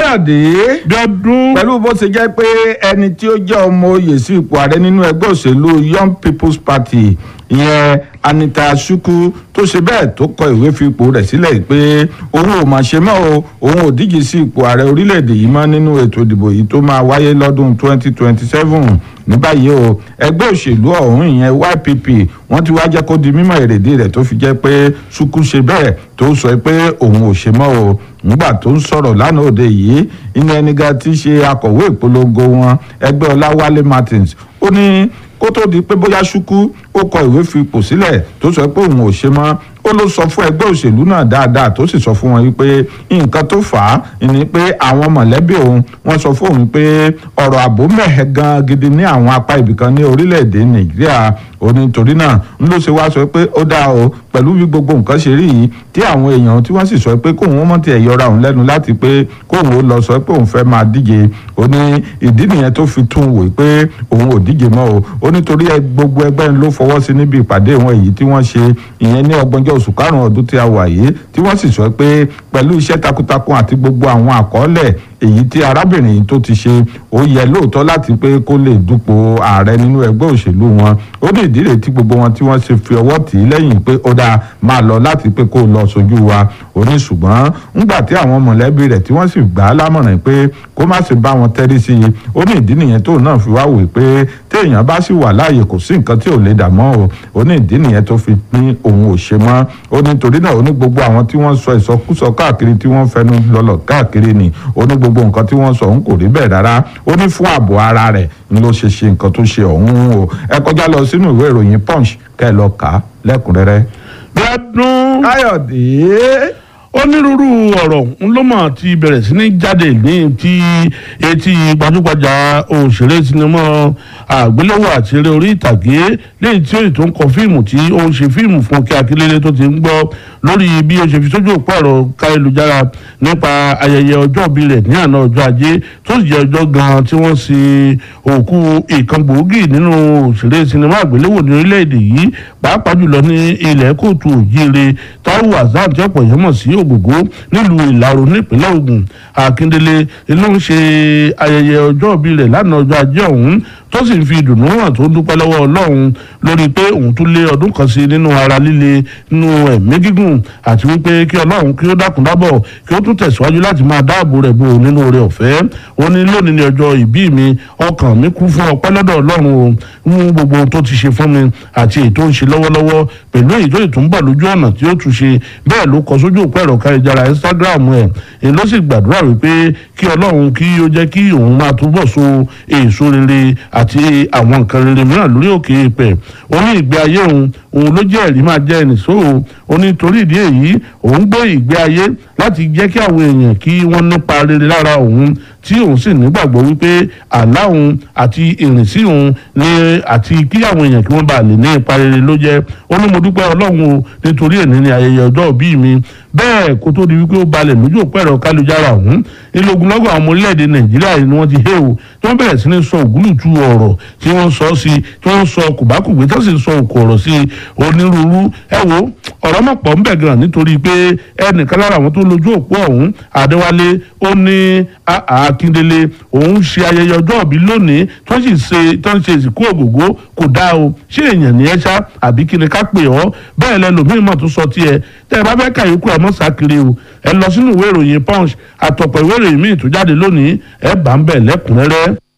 káyọ̀dé bí ọdún pẹ̀lú bó ṣe jẹ́ pé ẹni tí ó jẹ́ ọmọ oyè sí ipò ààrẹ nínú ẹgbẹ́ òṣèlú young people's party ìyẹn anita shuku tó ṣe bẹ́ẹ̀ tó kọ ìwé fi ipò rẹ̀ sílẹ̀ pé òun ò mà ṣe mọ́ o òun ò díje sí ipò ààrẹ orílẹ̀-èdè yìí mọ́ nínú ètò ìdìbò yìí tó máa wáyé lọ́dún 2027 ní báyìí o ẹgbẹ́ òṣèlú ọ̀hún ìyẹn YPP wọ́n ti wá jẹ́ kó di mímọ̀ èrèdí rẹ̀ tó fi jẹ́ pé shuku ṣe bẹ́ẹ̀ tó sọ pé òun ò ṣe mọ́ o nígbà tó ń sọ̀rọ̀ lánàá òde yìí inú ẹnìga tí í ṣe akọ̀wé ìpolongo wọn ẹgbẹ́ ọláwálé martins ó ní kó tó di pé bóyá ṣúkú ó kọ ìwé fi ipò sílẹ̀ tó sọ pé òun ò ṣe mọ́ ó ló sọ fún ẹgbẹ́ òṣèlú náà dáadáa tó sì sọ fún wọn wípé nǹkan tó fà á ni pé àwọn mọ̀lẹ́bí òun wọ́n sọ fún òun pé ọ̀rọ̀ ààbò mẹ́hẹ̀ gan gidi ní àwọn apá ibìkan ní orílẹ̀-èdè nàìjíríà ó ní torí náà ń ló ṣe wá sọ pé ó dáa o pẹ̀lú bí gbogbo nǹkan ṣe rí yìí tí àwọn èèyàn tí wọ́n sì sọ pé kóun ó mọ̀ tiẹ̀ yọra òun lẹ́nu láti pé kóun ó lọ sọ pé òun fẹ́ máa díje ó ní ìdí nìyẹn tó fi tún wò pé òun ò díje mọ́ o ó nítorí gbogbo ẹgbẹ́ ló fọwọ́ sí níbi ìpàdé wọn èyí tí wọ́n ṣe ìyẹn ní ọgbọ̀njọ́ oṣù karùn-ún ọdún tí a wà yìí tí wọ́n sì sọ pé pẹ̀lú iṣẹ́ takuntakun àti gbogbo àwọn àkọọ́lẹ̀ èyí tí arábìnrin yìí tó ti ṣe ó yẹ lóòótọ́ láti pé kó lè dupò ààrẹ nínú ẹgbẹ́ òṣèlú wọn ó ní ìdílé tí gbogbo wọn tí wọ́n ṣe fi ọwọ́ tì í lẹ́yìn pé ó dáa máa lọ láti pé kó lọ sójú wa ó ní ṣùgbọ́n ńgbà tí àwọn mọ̀lẹ́bí rẹ̀ tí wọ́n sì gbà á lámọ̀ràn pé kó má sì bá wọn tẹ́rí sí i ó ní ìdí nìyẹn tóun náà fi wá wò pé téèyàn bá sì wà láàyè kò sí nǹkan tí ò lè dà mọ́ o ó ní ìdí nìyẹn tó fi ní òun ò ṣe mọ́ ó ní torí náà ó ní gbogbo àwọn tí wọ́n sọ ìsọkúsọ káàkiri tí wọ́n fẹnu lọ́lọ̀ káàkiri ni ó ní gbogbo nǹkan tí wọ́n sọ òun kò rí bẹ́ẹ̀ rárá ó ní fún ààbò ara rẹ̀ ń ló ṣe ṣe nǹkan tó ṣe ọ̀hún o ẹ kọjá lọ sínú ìwé ìròyìn punch kẹ́ ẹ lọ kà á lẹ́kùnrẹ́rẹ́. bí ọdún káyọ̀dé onírúurú ọ̀rọ̀ ń ló mọ̀ ti bẹ̀rẹ̀ sí ní jáde ní ti etí gbajúgbajà òṣèré sinimá àgbéléwò àti eré orí ìtàgé lẹ́yìn tí òyìn tó ń kọ fíìmù tí ó ń ṣe fíìmù fún kí akílélé tó ti ń gbọ́ lórí bí ó ṣe fi sójú òpó ẹ̀rọ káyélujára nípa ayẹyẹ ọjọ́ ìbí rẹ̀ ní àná ọjọ́ ajé tó sì jẹ́ ọjọ́ gan-an tí wọ́n ṣe òkú ìkan gbòógì nínú òṣèré sinimá àgbéléwò ní orílẹ̀-èdè yìí pàápàá jùlọ ní ilẹ̀ kóòtù òjíire Táíwò Hassan tí ọ̀pọ̀ yẹn mọ̀ sí ògògó nílùú ìlàrò nípínlẹ̀ Ògùn Akíndélé ló ń ṣe ayẹyẹ ọjọ́ ìbí rẹ̀ lánàá ọjọ́ ajé ọ̀hún tó sì ń fi ìdùnnú hàn tó ń dúpẹ́ lọ́wọ́ Ọlọ́run lórí pé òun tún lé ọdún kan sí nínú ara líle nínú ẹ̀mí gígùn àti wípé kí Ọlọ́run kí ó dákun dábọ̀ kí ó tún tẹ̀síwájú láti máa dáàbò rẹ̀ bò nínú oore ọ̀fẹ́ ó ní lónìí ní ọjọ́ ìbí mi ọkàn mi kún fún ọpẹ́ lọ́dọ̀ Ọlọ́run o ń gbogbo ohun tó ti ṣe fún mi àti èyí tó ń ṣe lọ́wọ́lọ́wọ́ pẹ̀lú èyí tó ì tún bọ̀ lójú ọ̀nà tí ó tún ṣe bẹ́ẹ̀ ló kọ sójú òpó ẹ̀rọ káyéjára Instagram ẹ̀ èyí ló sì gbàdúrà wípé kí Ọlọ́run kí ó jẹ́ kí òun máa túbọ̀ so èso rere àti àwọn nǹkan rere mìíràn lórí òkè ìpẹ́ ó ní ìgbé ayé òun òun ló jẹ́ ẹ̀rí máa jẹ́ ẹnìṣó o ó ní torí ìdí èyí òun gbé ìgbé ayé láti jẹ́ kí àwọn èèyàn kí wọ́n nípa rere lára òun tí òun sì nígbàgbọ́ wípé àlá òun àti ìrìnsí òun ní àti kí àwọn èèyàn kí wọ́n bá lè ní ipa rere ló jẹ́ ó ní mo dúpẹ́ ọlọ́run o nítorí èní ni ayẹyẹ ọjọ́ òbí mi bẹ́ẹ̀ kó tó di wípé ó balẹ̀ lójú òpó ẹ̀rọ kálujára ọ̀hún ilógunlọ́gọ̀ àwọn ọmọ orílẹ̀-èdè nàìjíríà ni wọ́n ti hé o tí wọ́n bẹ̀rẹ̀ sí ní sọ ògúlùtù ọ̀rọ̀ tí wọ́n sọ sí tí wọ́n sọ kùbákùgbé tó sì sọ òkò ọ̀rọ̀ sí onírúurú ẹ wo ọ̀rọ̀ mọ̀ pọ̀ ń bẹ̀ gan nítorí pé ẹnìkan lára àwọn tó lójú òpó ọ̀hún adéwálé ó ní akíndélé òun ṣe ayẹyẹ ọjọ́ ìbí lónìí tó sì ṣe tó ń ṣe ìsìnkú ògògó kò dáa o ṣé èèyàn ní ẹ ṣá àbí kí ni ká pè ọ́ bẹ́ẹ̀ lẹ́lòmíì mọ̀ tó sọ tiẹ̀ tẹ́ ẹ bá fẹ́ kàyékù ẹ̀ mọ́ sákiri o ẹ lọ sínú ìwé ìròyìn punch àtọ̀pọ̀ ìwé ìròyìn míì tó jáde lónìí ẹ bá ń bẹ̀ lẹ́kùnrẹ́rẹ́.